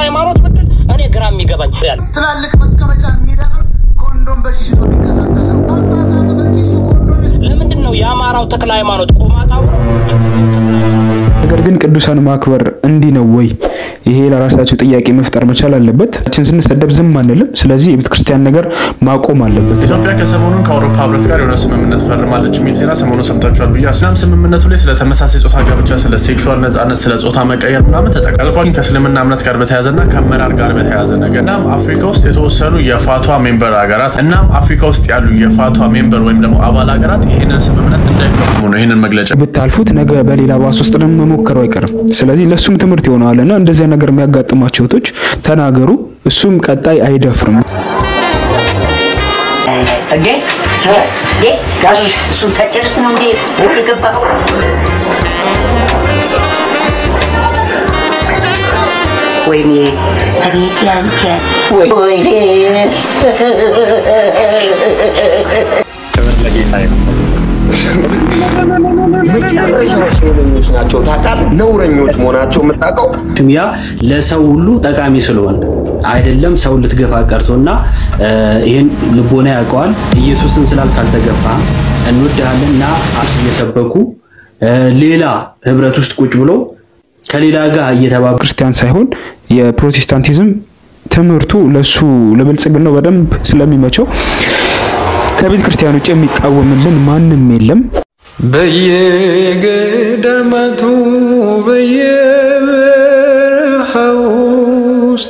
ሃይማኖት ብትል እኔ ግራ የሚገባኝ ያለ ትላልቅ መቀመጫ የሚደፍር ኮንዶም በኪሱ ነው የሚንቀሳቀሰው። ጳጳሳት በኪሱ ኮንዶም ይዘው ለምንድን ነው የአማራው ተክለ ሃይማኖት ቆማጣው ነው? ነገር ግን ቅዱሳን ማክበር እንዲህ ነው ወይ? ይሄ ለራሳቸው ጥያቄ መፍጠር መቻል አለበት። ችን ስንሰደብ ዝም አንልም። ስለዚህ የቤተ ክርስቲያን ነገር ማቆም አለበት። ኢትዮጵያ ከሰሞኑን ከአውሮፓ ህብረት ጋር የሆነ ስምምነት ፈርማለች የሚል ዜና ሰሞኑን ሰምታችኋል ብዬ አስናም ስምምነቱ ላይ ስለ ተመሳሳይ ጾታ ጋብቻ፣ ስለ ሴክሹዋል ነጻነት፣ ስለ ጾታ መቀየር ምናምን ተጠቃልቋል። ከእስልምና እምነት ጋር በተያያዘና ከአመራር ጋር በተያያዘ ነገር እናም አፍሪካ ውስጥ የተወሰኑ የፋቷ ሜምበር ሀገራት እናም አፍሪካ ውስጥ ያሉ የፋቷ ሜምበር ወይም ደግሞ አባል ሀገራት ይህንን ስምምነት እንዳይፈርሙ ነው ይህንን መግለጫ ብታልፉት ነገ በሌላ ባስ ውስጥ ደግሞ መሞከሩ አይቀርም። ስለዚህ ለእሱም ትምህርት ይሆነዋል እና እንደዚያ ነገር የሚያጋጥማቸው እህቶች ተናገሩ። እሱም ቀጣይ አይደፍርም። እንዴ እንዴ ጋሽ እሱን ሳጨርስ ነው እንዴ ወስ የገባው? ወይኔ አቤት ያንተ ወይኔ መጨረሻ ነውረኞች ናቸው ታውቃለህ። ነውረኞች መሆናቸው የምታውቀው ያ ለሰው ሁሉ ጠቃሚ ስለሆነ አይደለም ሰው ልትገፋ ቀርቶና ይህን ልቦና ያውቀዋል። ኢየሱስን ስላልክ አልተገፋ እንወድሃለን እና አስ እየሰበኩ ሌላ ህብረት ውስጥ ቁጭ ብሎ ከሌላ ጋር እየተባበ ክርስቲያን ሳይሆን የፕሮቴስታንቲዝም ትምህርቱ ለሱ ለብልጽግናው በደንብ ስለሚመቸው ከቤተ ክርስቲያን ውጭ የሚቃወምልን ማንም የለም። በየገዳማቱ በየበረሃው ውስጥ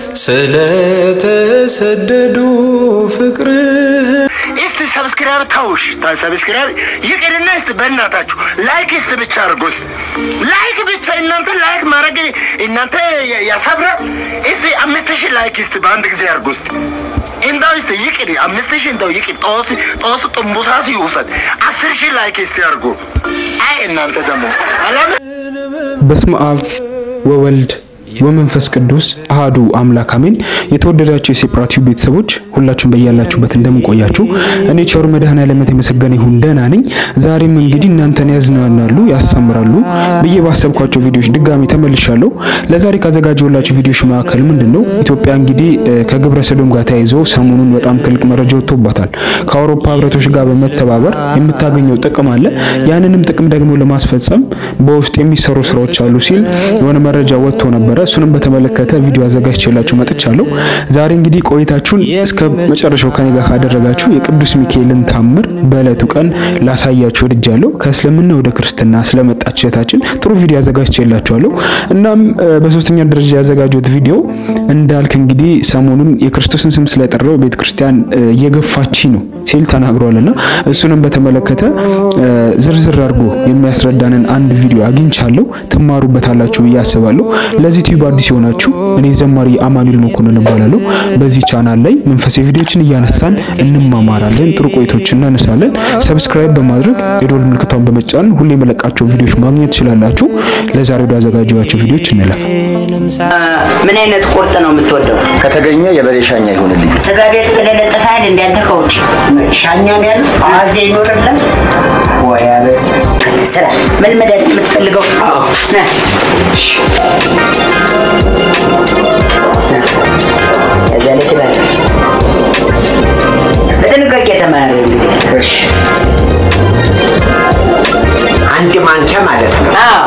ስለተሰደዱ ፍቅርህ እስቲ ሰብስክራይብ ታውሽ ሰብስክራይብ ይቅርና እስቲ በእናታችሁ ላይክ እስቲ ብቻ አድርጎ እስቲ ላይክ ብቻ እናንተ ላይክ ማድረግ እናንተ ያ- ያሳብራል። እስቲ አምስት ሺህ ላይክ እስቲ በአንድ ጊዜ አድርጎ እስቲ እንዳው እስቲ ይቅር አምስት ሺህ እንዳው ይቅር ጦስ ጦስ ጥንቡሳ ሲውሰድ አስር ሺህ ላይክ እስቲ አድርጎ አይ እናንተ ደግሞ አላም በስመ አብ ወወልድ ወመንፈስ ቅዱስ አሃዱ አምላክ አሜን። የተወደዳችሁ የሴፕራ ቲዩብ ቤተሰቦች ሁላችሁም በያላችሁበት እንደምንቆያችሁ እኔ ቸሩ መድኃኔዓለም የተመሰገነ ይሁን ደህና ነኝ። ዛሬም እንግዲህ እናንተን ያዝናናሉ፣ ያስተምራሉ ብዬ ባሰብኳቸው ቪዲዮዎች ድጋሚ ተመልሻለሁ። ለዛሬ ካዘጋጀሁላችሁ ቪዲዮዎች መካከል ምንድን ነው ኢትዮጵያ እንግዲህ እ፣ ከግብረ ሰዶም ጋር ተያይዞ ሰሞኑን በጣም ትልቅ መረጃ ወጥቶባታል። ከአውሮፓ ህብረቶች ጋር በመተባበር የምታገኘው ጥቅም አለ። ያንንም ጥቅም ደግሞ ለማስፈጸም በውስጥ የሚሰሩ ስራዎች አሉ ሲል የሆነ መረጃ ወጥቶ ነበረ። እሱንም በተመለከተ ቪዲዮ አዘጋጅቼላችሁ መጥቻለሁ። ዛሬ እንግዲህ ቆይታችሁን እስከ መጨረሻው ከኔ ጋር ካደረጋችሁ የቅዱስ ሚካኤልን ታምር በዕለቱ ቀን ላሳያችሁ ወድጃለሁ። ከእስልምና ወደ ክርስትና ስለመጣች እህታችን ጥሩ ቪዲዮ አዘጋጅቼላችኋለሁ። እናም እ፣ በሶስተኛ ደረጃ ያዘጋጀሁት ቪዲዮ እንዳልክ እንግዲህ ሰሞኑን የክርስቶስን ስም ስለጠራው ቤተክርስቲያን እ፣ እየገፋች ነው ሲል ተናግሯልና እሱንም በተመለከተ እ፣ ዝርዝር አድርጎ የሚያስረዳንን አንድ ቪዲዮ አግኝቻለሁ። ትማሩበታላችሁ ብዬ አስባለሁ። ለዚህ ዩቲዩብ አዲስ የሆናችሁ እኔ ዘማሪ አማኑኤል መኮንን እባላለሁ። በዚህ ቻናል ላይ መንፈሳዊ ቪዲዮችን እያነሳን እንማማራለን፣ ጥሩ ቆይቶችን እናነሳለን። ሰብስክራይብ በማድረግ የዶል ምልክቷን በመጫን ሁሌ የመለቃቸው ቪዲዮዎች ማግኘት ትችላላችሁ። ለዛሬ ወደ አዘጋጀኋቸው ቪዲዮዎች እንለፍ። ምን አይነት ቁርጥ ነው የምትወደው? ከተገኘ የበሬ ሻኛ ይሆንልኝ። ስጋ ቤት ተለጠፋል እንዳንተ ከውጭ ሻኛ ነው ያለው አዜ ይኖርልን ወይ አበስ ስራ ምን መድኃኒት የምትፈልገው? ና እዛ ላይ ትበል። በጥንቃቄ ተማሪ እንግዲህ አንድ ማንኪያ ማለት ነው። አዎ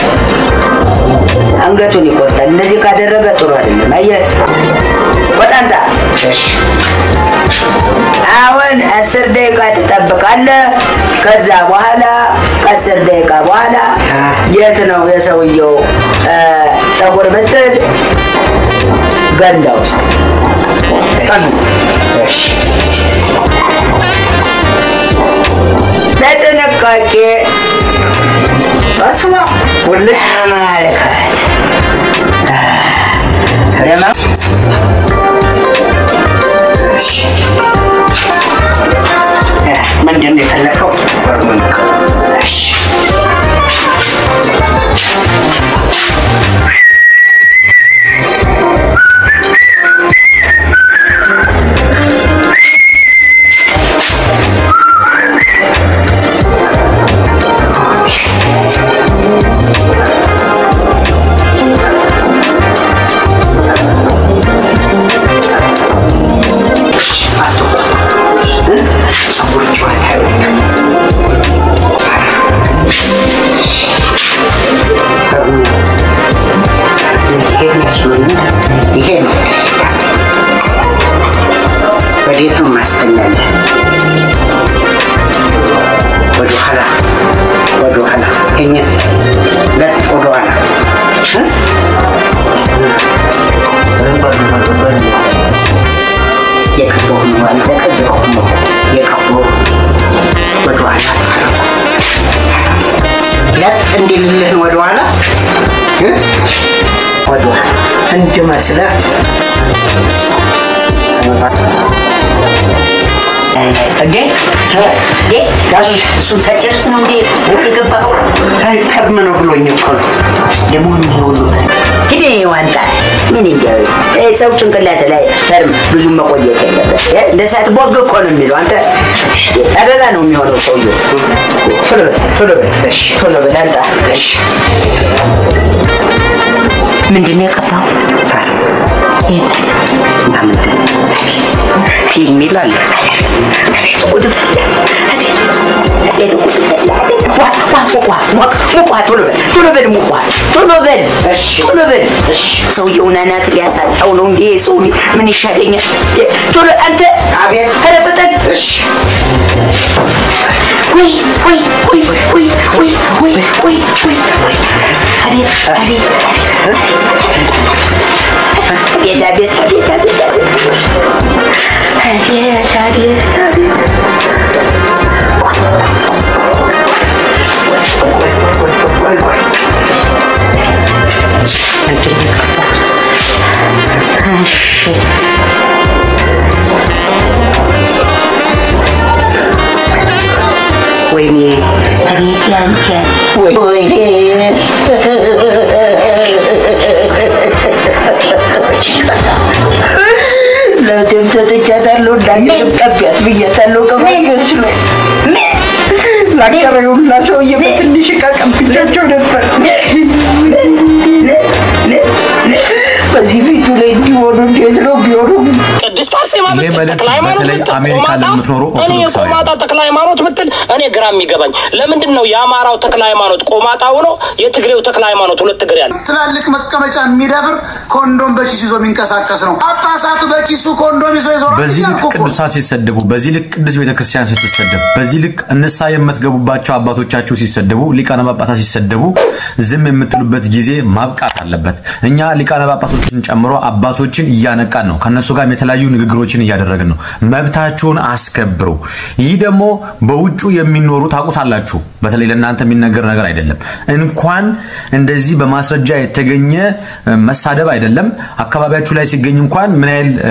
አንገቱን ይቆርጣል። እንደዚህ ካደረገ ጥሩ አይደለም። አየህ ቆጣንታ። አሁን አስር ደቂቃ ትጠብቃለህ። ከዛ በኋላ ከአስር ደቂቃ በኋላ የት ነው የሰውየው እ፣ ፀጉር ብትል ገንዳ ውስጥ ጸኑ። ለጥንቃቄ በስመ አብ ውልቅ ተመልከት። ደማ ምንድን ነው የፈለከው? እሺ የቀረው ነው አልተቀበረው ነው የቀረው ወደኋላ ለጥ እንዲልልህ ወደኋላ እ? ወደኋላ እንድመስለህ እንዴ እንዴ ጋሽ እሱን ሳጨርስ ነው እንዴ እዚህ የገባኸው? አይ ቀድም ነው ብሎኝ እኮ ነው። ደግሞ ይሄ ሁሉ ሂድ ዋንጣ ምን እንዲያው ይሄ ሰው ጭንቅላት ላይ ፈርም ብዙ መቆየት የለበት። እ? እንደ ሰዓት ቦግ እኮ ነው የሚለው አንተ አበባ ነው የሚሆነው ሰውዬው። ቶሎ በል ቶሎ በል እሺ ቶሎ በል አንጣ እሺ ምንድን ነው የቀባው? ይሄ ምንድን ነው? ፊልም ይላል ጉድ ፈላ አቤት ጉድ ፈላ ዋ ዋ ሙቋ ሙቋ ሙቋ ቶሎ በል ቶሎ በል ሙቋ ቶሎ በል ቶሎ በል ሰውየውን አናት ሊያሳጣው ነው እንዴ ሰው ምን ይሻለኛል ቶሎ አንተ አቤት ኧረ ፍጠን ወይ ወይ ወይ ወይ ወይ ወይ ወይ ወይ አቤት አቤት አቤት አቤት አቤት አቤት አቤት አቤት አቤት ወይኔ አቤት ያንተ ወይኔ ለደም ሰጥቻታለሁ እንዳየም ቀቢያት ብያታለሁ ከማገች ነው ላቀረዩላ ሰውዬ በትንሽ እቃ ቀብቻቸው ነበር በዚህ ፊቱ ላይ እንዲሆኑ እንዴት ነው ቢሆኑ ቅድስት አርሴማ ይሄ ብትል መልእክት ተክለ ሃይማኖት በተለይ ብትል አሜሪካ ቆማጣ ለምትኖሩ እኔ ኦርቶዶክሳውያን የቆማጣ ተክለ ሃይማኖት ብትል እኔ ግራ የሚገባኝ ለምንድን ነው የአማራው ተክለ ሃይማኖት ቆማጣ ሆኖ የትግሬው ተክለ ሃይማኖት ሁለት እግር ያለ ትላልቅ መቀመጫ የሚደፍር ኮንዶም በኪሱ ይዞ የሚንቀሳቀስ ነው። ጳጳሳቱ በኪሱ ኮንዶም ይዞ ይዞራል በዚህ ልክ እያልኩ እኮ ነው። ቅዱሳት ሲሰደቡ፣ በዚህ ልክ ቅዱስ ቤተክርስቲያን ስትሰደብ፣ በዚህ ልክ እንሳ የምትገቡባቸው አባቶቻችሁ ሲሰደቡ፣ ሊቃነ ጳጳሳት ሲሰደቡ ዝም የምትሉበት ጊዜ ማብቃት አለበት። እኛ ሊቃነ ጳጳሶችን ጨምሮ አባቶችን እያነቃን ነው። ከነሱ ጋር የተለያዩ ንግግሮችን እያደረግን ነው። መብታችሁን አስከብሩ። ይህ ደግሞ በውጩ የሚኖሩ ታውቁታላችሁ። በተለይ ለእናንተ የሚነገር ነገር አይደለም። እንኳን እንደዚህ በማስረጃ የተገኘ እ፣ መሳደብ አይደለም አካባቢያችሁ ላይ ሲገኝ እንኳን ምን ያህል እ፣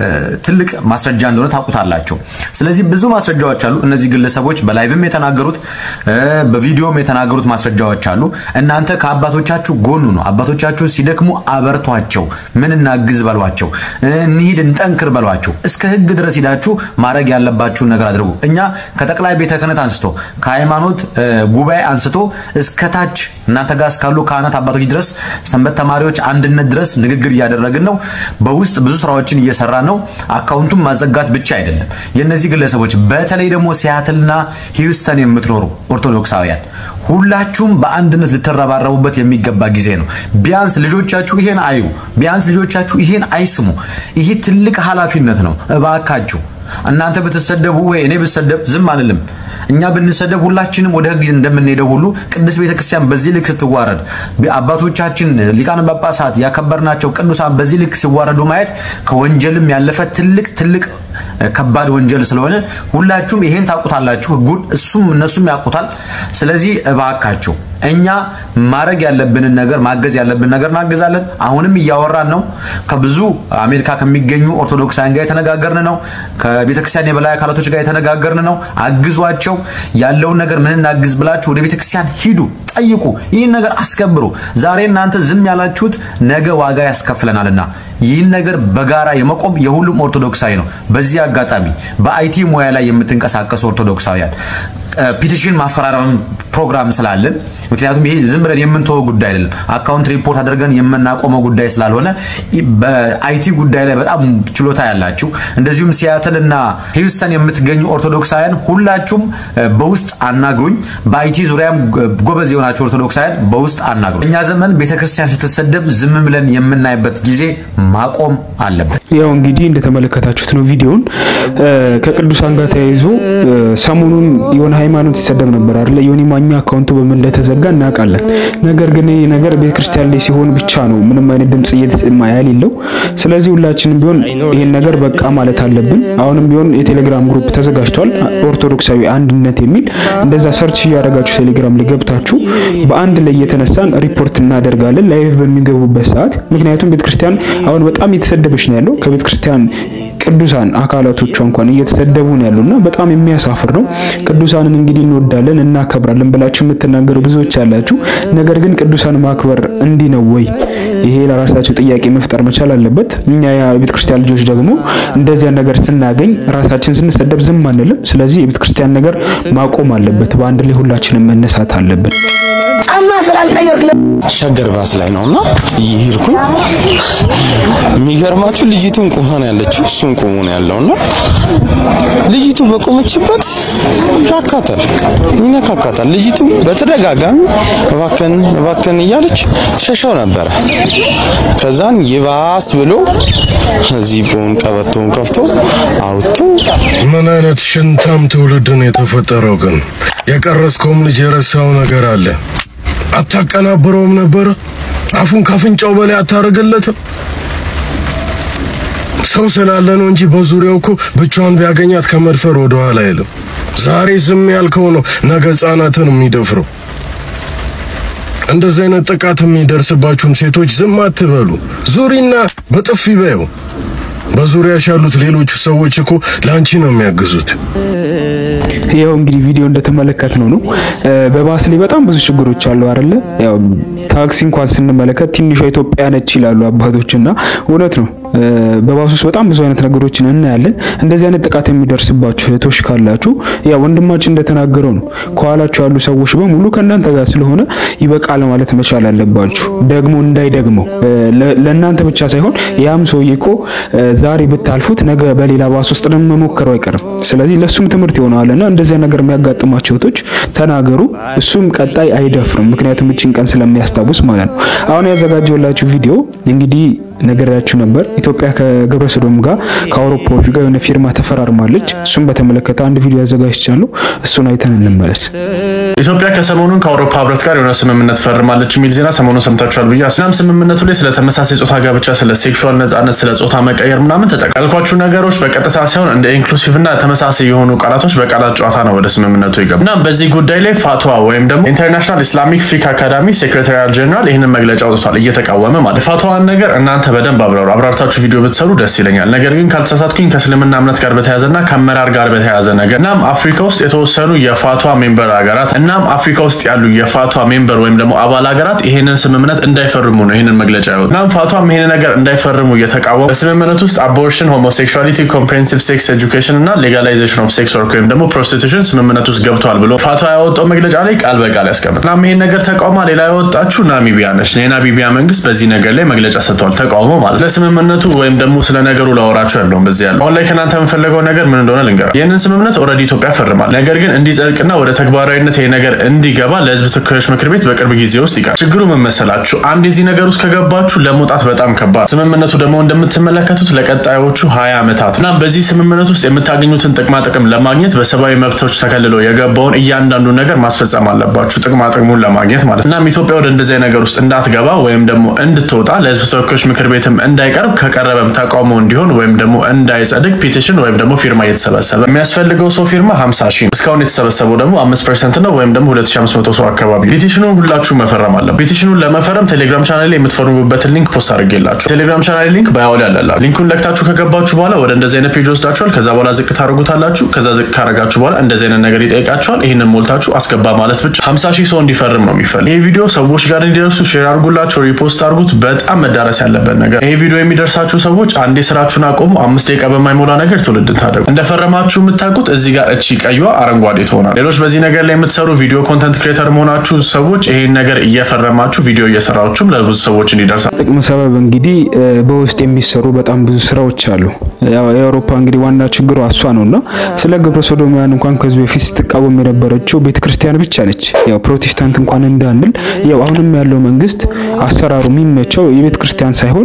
ትልቅ ማስረጃ እንደሆነ ታውቁታላችሁ። ስለዚህ ብዙ ማስረጃዎች አሉ። እነዚህ ግለሰቦች በላይቭም የተናገሩት እ፣ በቪዲዮም የተናገሩት ማስረጃዎች አሉ። እናንተ ከአባቶቻችሁ ጎኑ ነው። አባቶቻችሁ ሲደክሙ አበርቷቸው፣ ምን እናግዝ በሏቸው፣ እ፣ እንሂድ እንጠንክር በሏቸው። እስከ ሕግ ድረስ ሂዳችሁ ማድረግ ያለባችሁን ነገር አድርጉ። እኛ ከጠቅላይ ቤተ ክህነት አንስቶ ከሃይማኖት እ፣ ጉባኤ አንስቶ እስከ ታች እናንተ ጋር እስካሉ ካህናት አባቶች ድረስ ሰንበት ተማሪዎች አንድነት ድረስ ንግግር እያደረግን ነው። በውስጥ ብዙ ስራዎችን እየሰራ ነው። አካውንቱን ማዘጋት ብቻ አይደለም። የእነዚህ ግለሰቦች በተለይ ደግሞ ሲያትልና ሂውስተን የምትኖሩ ኦርቶዶክሳውያን ሁላችሁም በአንድነት ልትረባረቡበት የሚገባ ጊዜ ነው። ቢያንስ ልጆቻችሁ ይሄን አዩ፣ ቢያንስ ልጆቻችሁ ይሄን አይስሙ። ይሄ ትልቅ ኃላፊነት ነው። እባካችሁ እናንተ ብትሰደቡ ወይ እኔ ብሰደብ ዝም አንልም። እኛ ብንሰደብ ሁላችንም ወደ ህግ እንደምንሄደው ሁሉ ቅድስት ቤተክርስቲያን በዚህ ልክ ስትዋረድ አባቶቻችን ሊቃነ ጳጳሳት ያከበርናቸው ቅዱሳን በዚህ ልክ ሲዋረዱ ማየት ከወንጀልም ያለፈ ትልቅ ትልቅ ከባድ ወንጀል ስለሆነ ሁላችሁም ይሄን ታውቁታላችሁ። ህጉን እሱም እነሱም ያውቁታል። ስለዚህ እባካችሁ እኛ ማድረግ ያለብንን ነገር ማገዝ ያለብን ነገር እናግዛለን። አሁንም እያወራን ነው። ከብዙ አሜሪካ ከሚገኙ ኦርቶዶክሳውያን ጋር የተነጋገርን ነው። ከቤተክርስቲያን የበላይ አካላቶች ጋር የተነጋገርን ነው። አግዟቸው፣ ያለውን ነገር ምን እናግዝ ብላችሁ ወደ ቤተክርስቲያን ሂዱ፣ ጠይቁ፣ ይህን ነገር አስከብሩ። ዛሬ እናንተ ዝም ያላችሁት ነገ ዋጋ ያስከፍለናልና ይህን ነገር በጋራ የመቆም የሁሉም ኦርቶዶክሳዊ ነው። በዚህ አጋጣሚ በአይቲ ሙያ ላይ የምትንቀሳቀሱ ኦርቶዶክሳውያን ፒቲሽን ማፈራረም ፕሮግራም ስላለን ምክንያቱም ይሄ ዝም ብለን የምንተወው ጉዳይ አይደለም። አካውንት ሪፖርት አድርገን የምናቆመው ጉዳይ ስላልሆነ በአይቲ ጉዳይ ላይ በጣም ችሎታ ያላችሁ እንደዚሁም ሲያትል እና ሂውስተን የምትገኙ ኦርቶዶክሳውያን ሁላችሁም በውስጥ አናግሩኝ። በአይቲ ዙሪያም ጎበዝ የሆናችሁ ኦርቶዶክሳውያን በውስጥ አናግሩኝ። እኛ ዘመን ቤተክርስቲያን ስትሰደብ ዝም ብለን የምናይበት ጊዜ ማቆም አለበት። ያው እንግዲህ እንደተመለከታችሁት ነው ቪዲዮን ከቅዱሳን ጋር ተያይዞ ሰሞኑን የሆነ ሃይማኖት ይሰደብ ነበር አይደለ? ዮኒ ማኛ አካውንቱ በምን እንደተዘጋ እናውቃለን። ነገር ግን ይህ ነገር ቤተክርስቲያን ላይ ሲሆን ብቻ ነው ምንም አይነት ድምጽ እየተሰማ ያሌለው። ስለዚህ ሁላችንም ቢሆን ይህን ነገር በቃ ማለት አለብን። አሁንም ቢሆን የቴሌግራም ግሩፕ ተዘጋጅቷል፣ ኦርቶዶክሳዊ አንድነት የሚል እንደዛ ሰርች እያደረጋችሁ ቴሌግራም ላይ ገብታችሁ በአንድ ላይ እየተነሳን ሪፖርት እናደርጋለን ላይቭ በሚገቡበት ሰዓት። ምክንያቱም ቤተክርስቲያን አሁን በጣም እየተሰደበች ነው ያለው ከቤተክርስቲያን ቅዱሳን አካላቶቿ እንኳን እየተሰደቡ ነው ያሉና በጣም የሚያሳፍር ነው። ቅዱሳንን እንግዲህ እንወዳለን እናከብራለን ብላችሁ የምትናገሩ ብዙዎች አላችሁ። ነገር ግን ቅዱሳን ማክበር እንዲህ ነው ወይ? ይሄ ለራሳቸው ጥያቄ መፍጠር መቻል አለበት። እኛ የቤተ ክርስቲያን ልጆች ደግሞ እንደዚያ ነገር ስናገኝ ራሳችን ስንሰደብ ዝም አንልም። ስለዚህ የቤተ ክርስቲያን ነገር ማቆም አለበት። በአንድ ላይ ሁላችንም መነሳት አለብን። ጫማ ስላልቀየርክ ሸገር ባስ ላይ ነውና እየሄድኩኝ የሚገርማችሁ ልጅቱን ቁማ ነው ያለችው፣ እሱም ቁሞ ነው ያለውና ልጅቱ በቆመችበት ያካታል፣ ይነካካታል። ልጅቱ በተደጋጋሚ እባከን እባከን እያለች ትሸሻው ነበረ። ከዛን ይባስ ብሎ ዚቡን ቀበቶውን ከፍቶ አውጥቶ ምን አይነት ሽንታም ትውልድ ነው የተፈጠረው? ግን የቀረስከውም ልጅ የረሳው ነገር አለ። አታቀናብረውም ነበር? አፉን ካፍንጫው በላይ አታደርግለትም? ሰው ስላለ ነው እንጂ በዙሪያው እኮ ብቻዋን ቢያገኛት ከመድፈር ወደ ኋላ አይልም። ዛሬ ዝም ያልከው ነው ነገ ሕፃናትን የሚደፍረው። እንደዚህ አይነት ጥቃት የሚደርስባችሁም ሴቶች ዝም አትበሉ። ዙሪና በጥፊ በየው። በዙሪያሽ ያሉት ሌሎቹ ሰዎች እኮ ለአንቺ ነው የሚያግዙት። ያው እንግዲህ ቪዲዮ እንደተመለከት ነው ነው በባስ ላይ በጣም ብዙ ችግሮች አሉ አይደለ? ያው ታክሲ እንኳን ስንመለከት ትንሿ ኢትዮጵያ ነች ይላሉ አባቶች እና እውነት ነው። በባስ ውስጥ በጣም ብዙ አይነት ነገሮችን እናያለን። እንደዚህ አይነት ጥቃት የሚደርስባችሁ እህቶች ካላችሁ ያ ወንድማችን እንደተናገረው ነው። ከኋላችሁ ያሉ ሰዎች በሙሉ ከእናንተ ጋር ስለሆነ ይበቃል ማለት መቻል አለባችሁ። ደግሞ እንዳይደግመው ለእናንተ ብቻ ሳይሆን ያም ሰውዬ እኮ ዛሬ ብታልፉት ነገ በሌላ ባስ ውስጥ ደግሞ መሞከሩ አይቀርም። ስለዚህ ለሱም ትምህርት ይሆናልና እንደዚህ ነገር የሚያጋጥማቸው እህቶች ተናገሩ። እሱም ቀጣይ አይደፍርም። ምክንያቱም እቺን ቀን ስለሚያስታውስ ማለት ነው። አሁን ያዘጋጀውላችሁ ቪዲዮ እንግዲህ ነገራችሁ ነበር። ኢትዮጵያ ከግብረ ሰዶም ጋር ከአውሮፓዎች ጋር የሆነ ፊርማ ተፈራርማለች። እሱም በተመለከተ አንድ ቪዲዮ አዘጋጅቻለሁ። እሱን አይተን እንመለስ። ኢትዮጵያ ከሰሞኑን ከአውሮፓ ህብረት ጋር የሆነ ስምምነት ፈርማለች የሚል ዜና ሰሞኑን ሰምታችኋል ብዬ እናም ስምምነቱ ላይ ስለ ተመሳሳይ ጾታ ጋብቻ፣ ስለ ሴክሹዋል ነጻነት፣ ስለ ጾታ መቀየር ምናምን ተጠቃልኳችሁ ነገሮች በቀጥታ ሳይሆን እንደ ኢንክሉሲቭ እና ተመሳሳይ የሆኑ ቃላቶች በቃላት ጨዋታ ነው ወደ ስምምነቱ ይገባ። እናም በዚህ ጉዳይ ላይ ፋትዋ ወይም ደግሞ ኢንተርናሽናል ኢስላሚክ ፊክ አካዳሚ ሴክሬታሪያል ጀነራል ይህንን መግለጫ አውጥቷል፣ እየተቃወመ ማለት ፋትዋን ነገር እናንተ በደንብ አብራሩ አብራርታችሁ ቪዲዮ ብትሰሩ ደስ ይለኛል። ነገር ግን ካልተሳሳትኩኝ ከእስልምና እምነት ጋር በተያያዘና ከአመራር ጋር በተያያዘ ነገር እናም አፍሪካ ውስጥ የተወሰኑ የፋትዋ ሜምበር ሀገራት እናም አፍሪካ ውስጥ ያሉ የፋትዋ ሜምበር ወይም ደግሞ አባል ሀገራት ይሄንን ስምምነት እንዳይፈርሙ ነው ይሄንን መግለጫ ያወጡ። እናም ፋትዋም ይሄንን ነገር እንዳይፈርሙ እየተቃወሙ በስምምነት ውስጥ አቦርሽን፣ ሆሞሴክሹዋሊቲ፣ ኮምፕሬሄንሲቭ ሴክስ ኤጁኬሽን እና ሌጋላይዜሽን ኦፍ ሴክስ ወርክ ወይም ደግሞ ፕሮስቲቱሽን ስምምነት ውስጥ ገብተዋል ብሎ ፋትዋ ያወጣው መግለጫ ላይ ቃል በቃል ያስቀምጥ። እናም ይሄን ነገር ተቃውማ ሌላ ያወጣችሁ ናሚቢያ ነች። የናሚቢያ መንግስት በዚህ ነገር ላይ መግለጫ ሰጥቷል፣ ተቃውሞ ማለት ለስምምነቱ ወይም ደግሞ ስለ ነገሩ ላወራችሁ ያለውን በዚህ ያለው አሁን ላይ ከእናንተ የምፈልገው ነገር ምን እንደሆነ ልንገራ። ይህንን ስምምነት ኦልሬዲ ኢትዮጵያ ፈርማል። ነገር ግን እንዲጸድቅና ወደ ተግባራዊነት ይሄ ነገር እንዲገባ ለህዝብ ተወካዮች ምክር ቤት በቅርብ ጊዜ ውስጥ ይቀር። ችግሩ ምን መሰላችሁ? አንድ የዚህ ነገር ውስጥ ከገባችሁ ለመውጣት በጣም ከባድ። ስምምነቱ ደግሞ እንደምትመለከቱት ለቀጣዮቹ ሀያ ዓመታት እና በዚህ ስምምነት ውስጥ የምታገኙትን ጥቅማ ጥቅም ለማግኘት በሰብአዊ መብቶች ተከልሎ የገባውን እያንዳንዱ ነገር ማስፈጸም አለባችሁ፣ ጥቅማ ጥቅሙን ለማግኘት ማለት እናም ኢትዮጵያ ወደ እንደዚህ ነገር ውስጥ እንዳትገባ ወይም ደግሞ እንድትወጣ ለህዝብ ተወካዮች ምክር ቤትም እንዳይቀርብ ከቀረበም ተቃውሞ እንዲሆን ወይም ደግሞ እንዳይጸድቅ ፒቲሽን ወይም ደግሞ ፊርማ እየተሰበሰበ የሚያስፈልገው ሰው ፊርማ 50 ሺህ እስካሁን የተሰበሰበው ደግሞ 5 ፐርሰንት ነው ወይም ደግሞ 2500 ሰው አካባቢ ፒቲሽኑን ሁላችሁ መፈረም አለ። ፒቲሽኑን ለመፈረም ቴሌግራም ቻናል ላይ የምትፈርሙበትን ሊንክ ፖስት አድርጌላችሁ ቴሌግራም ቻናል ሊንክ ባዮ ላይ አለላችሁ። ሊንኩን ለክታችሁ ከገባችሁ በኋላ ወደ እንደዚህ አይነት ፔጅ ወስዳችኋል። ከዛ በኋላ ዝቅ ታደርጉታላችሁ። ከዛ ዝቅ ካረጋችሁ በኋላ እንደዚህ አይነት ነገር ይጠይቃችኋል። ይህንን ሞልታችሁ አስገባ ማለት ብቻ 50 ሺህ ሰው እንዲፈርም ነው የሚፈልግ። ይህ ቪዲዮ ሰዎች ጋር እንዲደርሱ ሼር አድርጉላቸው፣ ሪፖስት አድርጉት። በጣም መዳረስ ያለበት ነገር ይህ ቪዲዮ የሚደርሳችሁ ሰዎች አንዴ ስራችሁን አቆሙ። አምስት ደቂቃ በማይሞላ ነገር ትውልድን ታደጉ። እንደፈረማችሁ የምታውቁት እዚህ ጋር እቺ ቀይዋ አረንጓዴ ትሆናል። ሌሎች በዚህ ነገር ላይ የምትሰሩ ቪዲዮ ኮንተንት ክሬተር መሆናችሁ ሰዎች ይሄን ነገር እየፈረማችሁ ቪዲዮ እየሰራችሁም ለብዙ ሰዎች እንዲደርሳ ጥቅም ሰበብ እንግዲህ በውስጥ የሚሰሩ በጣም ብዙ ስራዎች አሉ። ያው የአውሮፓ እንግዲህ ዋና ችግሯ እሷ ነውና ስለ ግብረ ሰዶማውያን እንኳን ከዚህ በፊት ስትቃወም የነበረችው ቤተክርስቲያን ብቻ ነች። ያው ፕሮቴስታንት እንኳን እንዳንል ያው አሁንም ያለው መንግስት አሰራሩ የሚመቸው የቤተ ክርስቲያን ሳይሆን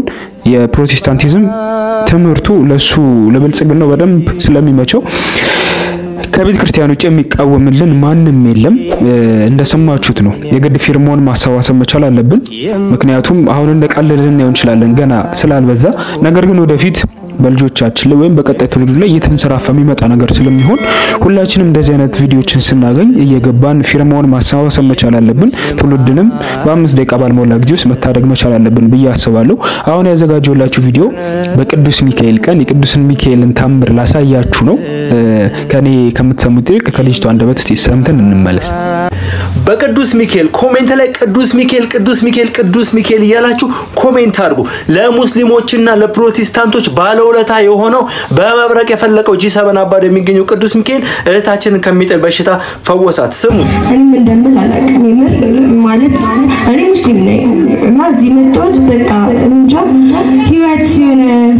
የፕሮቴስታንቲዝም ትምህርቱ ለሱ ለብልጽግናው በደንብ ስለሚመቸው ከቤተ ክርስቲያን ውጭ የሚቃወምልን ማንም የለም። እንደሰማችሁት ነው። የግድ ፊርማውን ማሰባሰብ መቻል አለብን። ምክንያቱም አሁን እንደቀለልን እናየው እንችላለን ገና ስላልበዛ፣ ነገር ግን ወደፊት በልጆቻችን ላይ ወይም በቀጣይ ትውልዱ ላይ እየተንሰራፋ የሚመጣ ነገር ስለሚሆን ሁላችንም እንደዚህ አይነት ቪዲዮችን ስናገኝ እየገባን ፊርማውን ማሰባሰብ መቻል አለብን። ትውልድንም በአምስት ደቂቃ ባልሞላ ጊዜ ውስጥ መታደግ መቻል አለብን ብዬ አስባለሁ። አሁን ያዘጋጀውላችሁ ቪዲዮ በቅዱስ ሚካኤል ቀን የቅዱስን ሚካኤልን ታምር ላሳያችሁ ነው። ከኔ ከምትሰሙት ይልቅ ከልጅቷ አንደበት እስቲ ሰምተን እንመለስ። በቅዱስ ሚካኤል ኮሜንት ላይ ቅዱስ ሚካኤል ቅዱስ ሚካኤል ቅዱስ ሚካኤል እያላችሁ ኮሜንት አድርጉ። ለሙስሊሞችና ለፕሮቴስታንቶች ባለውለታ የሆነው በመብረቅ የፈለቀው ጂ ሰበን አባዶ የሚገኘው ቅዱስ ሚካኤል እህታችንን ከሚጥል በሽታ ፈወሳት። ስሙት። እኔም እንደምል አላውቅም። የምር ማለት እኔ ሙስሊም ነኝ እና እዚህ መጣሁት በቃ እንጃ ህይወት የሆነ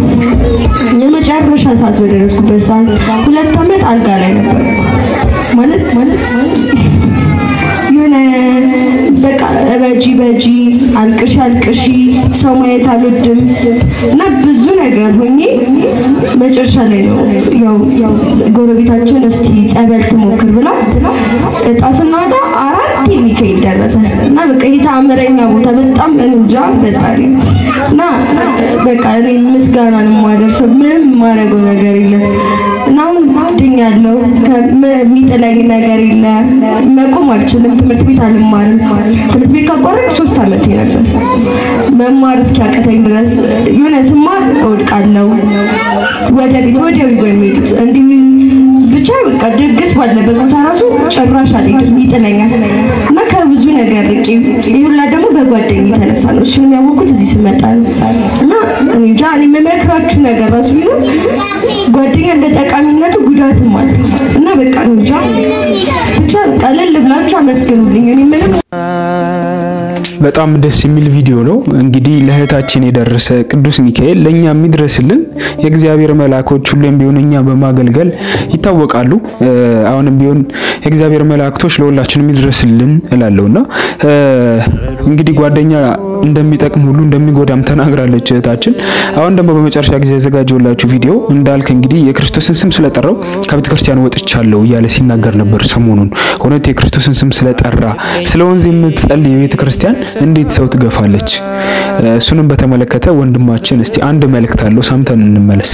የመጨረሻ ሰዓት በደረስኩበት ሰዓት ሁለት ዓመት አልጋ ላይ ነበር ማለት ማለት የሆነ በቃ ረጂ በጂ አልቅሺ አልቅሺ ሰው ማየት አልወድም እና ብዙ ነገር ሆኜ መጨረሻ ላይ ነው ያው ያው ጎረቤታችን እስቲ ጸበል ትሞክር ብላ እጣ ስናወጣ አራት የሚካኤል ደረሰ እና በቃ ይሄ ተአምረኛ ቦታ በጣም እንጃ ፈጣሪ እና በቃ እኔ ምስጋና ነው የማደርሰው። ምንም የማደርገው ነገር የለም እና አሁን ድኛለሁ። የሚጥለኝ ነገር የለ። መቆም አልችልም። ትምህርት ቤት አልማርም። ትምህርት ቤት ካቋረጥ ሶስት ዓመቴ ነበር። መማር እስኪያቀተኝ ድረስ የሆነ ስማር እወድቃለሁ። ወደ ቤት ወዲያው ይዞ የሚሄዱት እንዲህ ብቻ በቃ ድግስ ባለበት ቦታ ራሱ ጭራሽ አልሄድም፣ ይጥለኛል እና ከብዙ ነገር ርቄ ይህ ሁላ ደግሞ በጓደኝ የተነሳ ነው። እሱን ያወቅኩት እዚህ ስመጣ ነው እና እኔ እንጃ እኔ የምመክራችሁ ነገር ራሱ ቢሆን ጓደኛ እንደ ጠቃሚነቱ ጉዳትም አለ እና በቃ እኔ እንጃ ብቻ ቀለል ብላችሁ አመስግኑልኝ። እኔ ምንም በጣም ደስ የሚል ቪዲዮ ነው። እንግዲህ ለእህታችን የደረሰ ቅዱስ ሚካኤል ለኛ የሚድረስልን የእግዚአብሔር መልአኮች ሁሌም ቢሆን እኛ በማገልገል ይታወቃሉ። አሁንም ቢሆን የእግዚአብሔር መላእክቶች ለሁላችን የሚድረስልን እላለሁና እንግዲህ ጓደኛ እንደሚጠቅም ሁሉ እንደሚጎዳም ተናግራለች እህታችን። አሁን ደግሞ በመጨረሻ ጊዜ ያዘጋጀውላችሁ ቪዲዮ እንዳልክ እንግዲህ የክርስቶስን ስም ስለጠራው ከቤተ ክርስቲያን ወጥቻለሁ እያለ ሲናገር ነበር ሰሞኑን። እውነት የክርስቶስን ስም ስለጠራ ስለ ወንዝ የምትጸልይ የቤተ ክርስቲያን እንዴት ሰው ትገፋለች? እሱንም በተመለከተ ወንድማችን እስቲ አንድ መልእክት አለው፣ ሰምተን እንመለስ።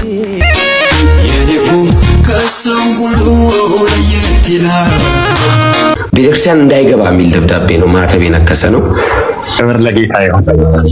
ቤተክርስቲያን እንዳይገባ የሚል ደብዳቤ ነው። ማተብ የነከሰ ነው። ክብር ለጌታ ይሁን።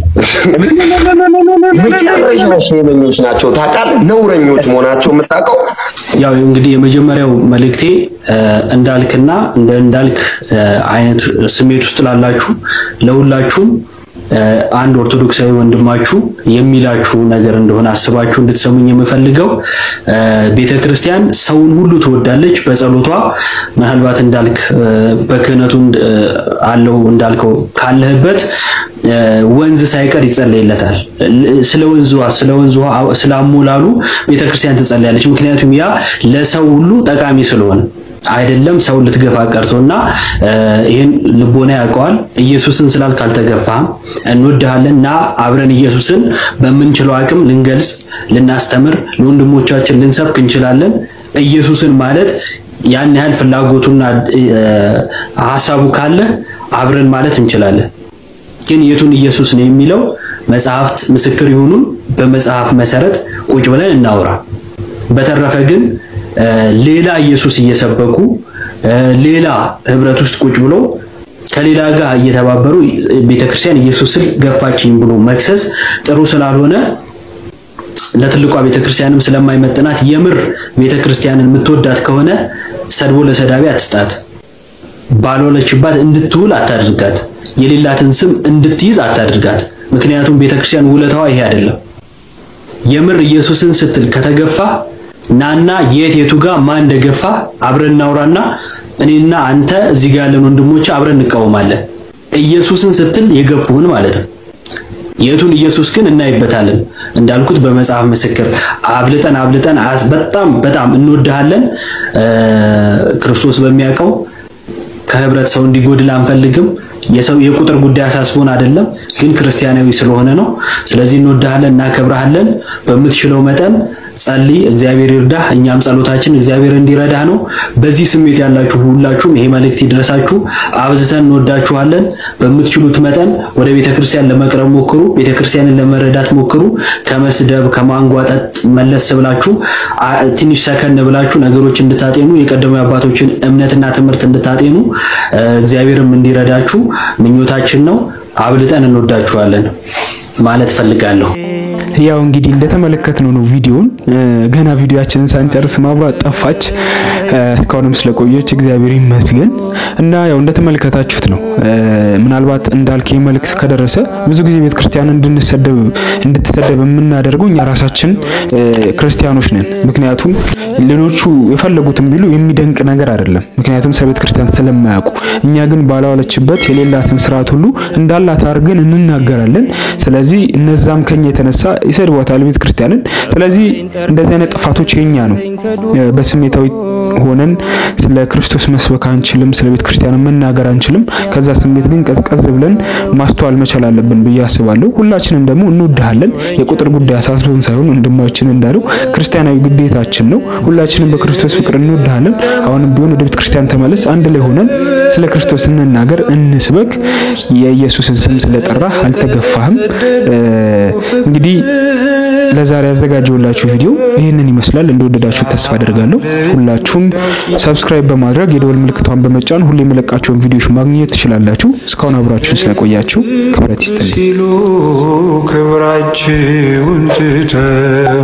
መጨረሻ ሸመኞች ናቸው ታውቃለህ። ነውረኞች መሆናቸው የምታውቀው ያው እንግዲህ የመጀመሪያው መልእክቴ እንዳልክና እንደ እንዳልክ አይነት ስሜት ውስጥ ላላችሁ ለሁላችሁም አንድ ኦርቶዶክሳዊ ወንድማችሁ የሚላችሁ ነገር እንደሆነ አስባችሁ እንድትሰሙኝ የምፈልገው ቤተ ክርስቲያን ሰውን ሁሉ ትወዳለች። በጸሎቷ ምናልባት እንዳልክ በክህነቱ አለው እንዳልከው ካለህበት ወንዝ ሳይቀር ይጸለይለታል። ስለ ወንዟ ስለ ወንዟ ስለ አሞላሉ ቤተክርስቲያን ትጸልያለች። ምክንያቱም ያ ለሰው ሁሉ ጠቃሚ ስለሆነ አይደለም ሰው ልትገፋ ቀርቶና ይህን ልቦና ያውቀዋል። ኢየሱስን ስላል ካልተገፋ እንወድሃለን እና አብረን ኢየሱስን በምንችለው አቅም ልንገልጽ፣ ልናስተምር፣ ለወንድሞቻችን ልንሰብክ እንችላለን። ኢየሱስን ማለት ያን ያህል ፍላጎቱና ሀሳቡ ካለ አብረን ማለት እንችላለን። ግን የቱን ኢየሱስ ነው የሚለው መጽሐፍት ምስክር ይሁኑን። በመጽሐፍ መሰረት ቁጭ ብለን እናውራ። በተረፈ ግን ሌላ ኢየሱስ እየሰበኩ ሌላ ህብረት ውስጥ ቁጭ ብሎ ከሌላ ጋር እየተባበሩ ቤተክርስቲያን ኢየሱስን ገፋችኝ ብሎ መክሰስ ጥሩ ስላልሆነ ለትልቋ ቤተክርስቲያንም ስለማይመጥናት የምር ቤተክርስቲያንን የምትወዳት ከሆነ ሰድቦ ለሰዳቢ አትስጣት። ባልዋለችባት እንድትውል አታድርጋት። የሌላትን ስም እንድትይዝ አታድርጋት። ምክንያቱም ቤተክርስቲያን ውለታዋ ይሄ አይደለም። የምር ኢየሱስን ስትል ከተገፋ ናና የት የቱ ጋር ማን እንደገፋ አብረን እናውራና እኔና አንተ እዚህ ጋር ያለን ወንድሞች አብረን እንቃወማለን። ኢየሱስን ስትል የገፉህን ማለት ነው። የቱን ኢየሱስ ግን እናይበታለን። እንዳልኩት በመጽሐፍ ምስክር አብልጠን አብልጠን በጣም በጣም እንወድሃለን። ክርስቶስ በሚያውቀው ከህብረት ሰው እንዲጎድል አንፈልግም። የሰው የቁጥር ጉዳይ አሳስቦን አይደለም፣ ግን ክርስቲያናዊ ስለሆነ ነው። ስለዚህ እንወድሃለን፣ እናከብረሃለን። በምትችለው መጠን ጸልይ፣ እግዚአብሔር ይርዳህ። እኛም ጸሎታችን እግዚአብሔር እንዲረዳህ ነው። በዚህ ስሜት ያላችሁ ሁላችሁም ይሄ መልእክት ይድረሳችሁ። አብዝተን እንወዳችኋለን። በምትችሉት መጠን ወደ ቤተክርስቲያን ለመቅረብ ሞክሩ። ቤተክርስቲያንን ለመረዳት ሞክሩ። ከመስደብ ከማንጓጠጥ መለስ ብላችሁ አ- ትንሽ ሰከን ብላችሁ ነገሮች እንድታጤኑ የቀደሙ አባቶችን እምነትና ትምህርት እንድታጤኑ እ፣ እግዚአብሔርም እንዲረዳችሁ ምኞታችን ነው። አብልጠን እንወዳችኋለን ማለት ፈልጋለሁ። ያው እንግዲህ እንደተመለከትነው ነው ቪዲዮውን። እ፣ ገና ቪዲዮአችንን ሳንጨርስ ማብራት ጠፋች። እ፣ እስካሁንም ስለቆየች እግዚአብሔር ይመስገን እና ያው እንደተመለከታችሁት ነው። እ፣ ምናልባት እንዳልክ ይህ መልእክት ከደረሰ ብዙ ጊዜ ቤተ ክርስቲያን እንድንሰደብ እንድትሰደብ የምናደርገው እኛ ራሳችን እ፣ ክርስቲያኖች ነን። ምክንያቱም ሌሎቹ የፈለጉትን ቢሉ የሚደንቅ ነገር አይደለም። ምክንያቱም ስለ ቤተ ክርስቲያን ስለማያውቁ፣ እኛ ግን ባላዋለችበት የሌላትን ስርዓት ሁሉ እንዳላት አድርገን እንናገራለን። ስለዚህ እነዛም ከኛ የተነሳ ይሰድቧታል ቤተ ክርስቲያንን። ስለዚህ እንደዚህ አይነት ጥፋቶች የኛ ነው። እ፣ በስሜታዊ ሆነን ስለ ክርስቶስ መስበክ አንችልም፣ ስለ ቤተ ክርስቲያን መናገር አንችልም። ከዛ ስሜት ግን ቀዝቀዝ ብለን ማስተዋል መቻል አለብን ብዬ አስባለሁ። ሁላችንም ደግሞ እንወድሃለን። የቁጥር ጉዳይ አሳስቦን ሳይሆን ወንድማችን እንዳለው ክርስቲያናዊ ግዴታችን ነው። ሁላችንም በክርስቶስ ፍቅር እንወድሃለን። አሁንም ቢሆን ወደ ቤተ ክርስቲያን ተመለስ። አንድ ላይ ሆነን ስለ ክርስቶስ እንናገር፣ እንስበክ። የኢየሱስን ስም ስለጠራህ አልተገፋህም። እ፣ እንግዲህ ለዛሬ ያዘጋጀውላችሁ ቪዲዮ ይህንን ይመስላል። እንደወደዳችሁ ተስፋ አደርጋለሁ። ሁላችሁም ሰብስክራይብ በማድረግ የደወል ምልክቷን በመጫን ሁሌ የመለቃቸውን ቪዲዮዎች ማግኘት ትችላላችሁ። እስካሁን አብራችሁን ስለቆያችሁ ክብረት ይስጥልኝ። ሲሉ ክብራችሁን ትተው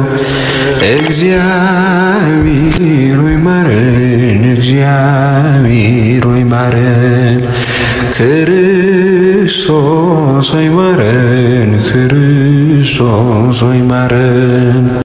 እግዚአብሔር ሆይ ማረን፣ እግዚአብሔር ሆይ ማረን፣ ክርስቶስ ሆይ ማረን፣ ክርስቶስ ሆይ ማረን።